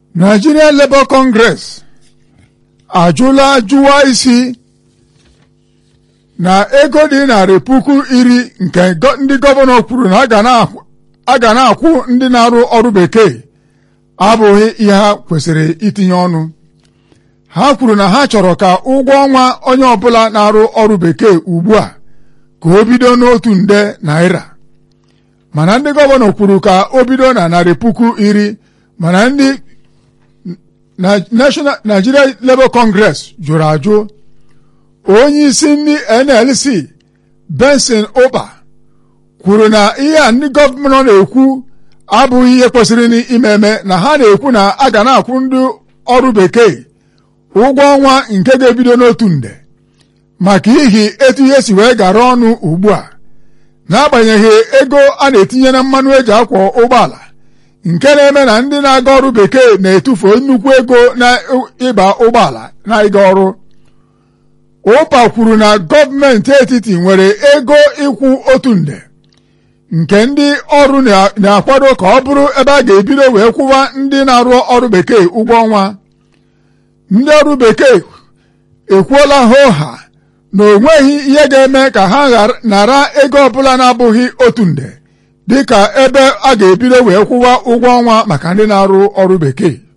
Nigerian Labour Congress ajụla jụwa isi na ego dị narị puku iri nke ndị gọvanọ kwuru na a ga na-akwụ ndị na-arụ ọrụ bekee abụghị ihe ha kwesịrị itinye ọnụ ha kwuru na ha chọrọ ka ụgwọ ọnwa onye ọbụla na-arụ ọrụ bekee ugbu a ka o bido n'otu nde naira mana ndị gọvanọ kwuru ka o bido na narị puku iri mana ndị National Nigeria Labour Congress jụrụ ajụ onye isi ndị NLC Benson Ụba kwuru na ihe a ndị gọvanọ na-ekwu abụghị ihe kwesịrị ime eme na ha na-ekwu na a ga na-akwụ ndị ọrụ bekee ụgwọ ọnwa nke ga-ebido n'otu nde maka ihi etu ihe si wee gara ọnụ ugbu a n'agbanyeghị ego a na-etinye na mmanụ eji akwọ ụgbọala nke na-eme na ndị na-aga ọrụ bekee na-etufu nnukwu ego na ịba ụgbọala na ịga ọrụ ụpa kwuru na gọọmenti etiti nwere ego ịkwụ otu nde nke ndị ọrụ na-akwado ka ọ bụrụ ebe a ga-ebido wee kwụwa ndị na-arụ ọrụ bekee ụgwọ ọnwa ndị ọrụ bekee ekwuola hoha na o nweghị ihe ga-eme ka ha nara ego ọbụla na-abụghị otu nde dịka ebe a ga-ebido wee kwụwa ụgwọ ọnwa maka ndị na-arụ ọrụ bekee